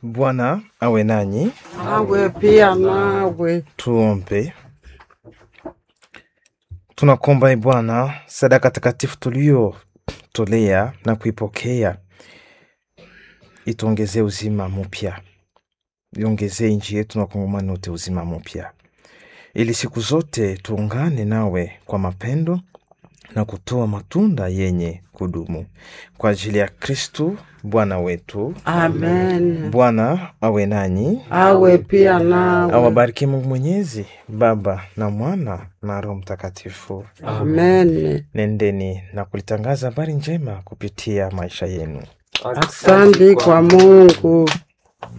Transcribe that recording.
Bwana awe nanyi. Awe pia nawe. Tuombe. Tunakuomba e Bwana, sadaka takatifu tuliyotolea na kuipokea ituongezee uzima mpya, iongezee nchi yetu na Wakongomani wote uzima mpya, ili siku zote tuungane nawe kwa mapendo na kutoa matunda yenye kudumu kwa ajili ya Kristu Bwana wetu. Amen. Bwana awe nanyi, Awe pia nawe. awabariki Mungu Mwenyezi, Baba na Mwana na Roho Mtakatifu. Amen. Nendeni na kulitangaza habari njema kupitia maisha yenu. Asante kwa Mungu.